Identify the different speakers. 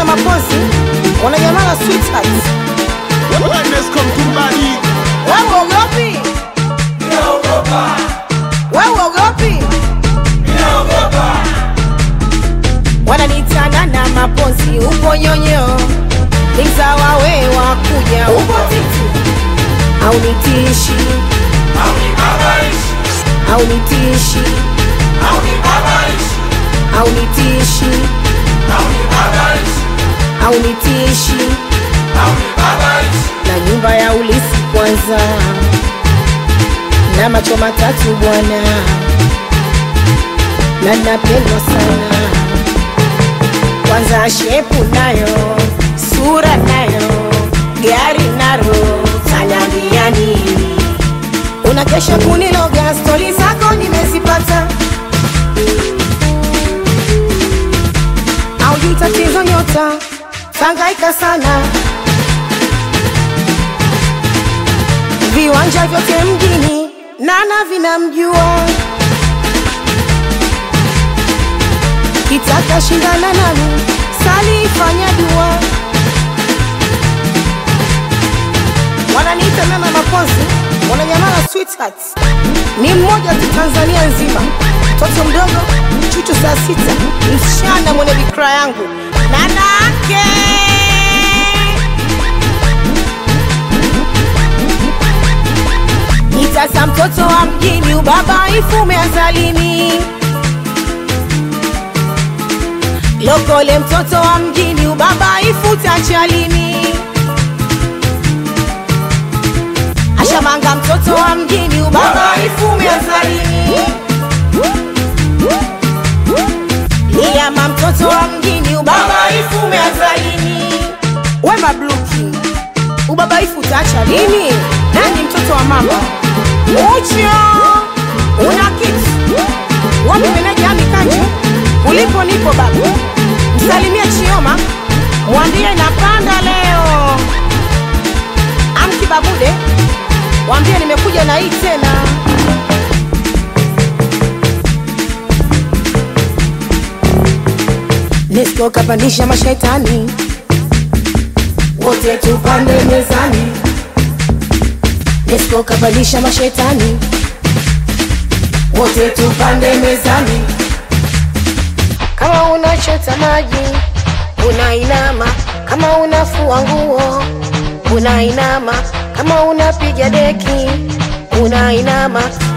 Speaker 1: Nana Mapozi wananyamala sweetheart.
Speaker 2: Wellness come to body.
Speaker 1: Wewe uogopi? Wewe uogopi? Wananiita Nana Mapozi, upo nyonyo, ni mzawa we wa kuja, upo titi au nitishi au nitishi au nitishi au nitishi na nyumba ya ulisi kwanza na macho matatu bwana na napendwa sana kwanza shepu nayo sura nayo gari naro tanambia nini unakesha kuniloga stori zako nimezipata aujui tatizo nyota tangaika sana viwanja vyote mjini nana vinamjua kitaka shindana nami salifanya dua wananiita nana mapozi wananyamala sweetheart ni mmoja tu tanzania nzima mtoto mdogo chuchu saa sita msichana mwenye bikra yangu nanake Nitasa mtoto wa mjini, ubabaifu umeanzalini. Lokole mtoto wa mjini, ubabaifu utachalini. Ashamanga mtoto wa mjini, ubabaifu umeanzalini. Liyama mtoto wa mjini, ubabaifu umeanzalini. Wema Bluki, ubabaifu utaacha lini? Nani mtoto wa mama? Ucho una kitu wapi? Meneja Ami Kanju, ulipo nipo baba, msalimie Chioma, mwambie napanda leo. Amki Babude, mwambie nimekuja na hii tena. Nesco kapandisha mashetani, wote tupande mezani. Nesco kapandisha mashetani, wote tupande mezani. Kama unachota maji unainama, kama unafua nguo unainama, kama unapiga deki unainama,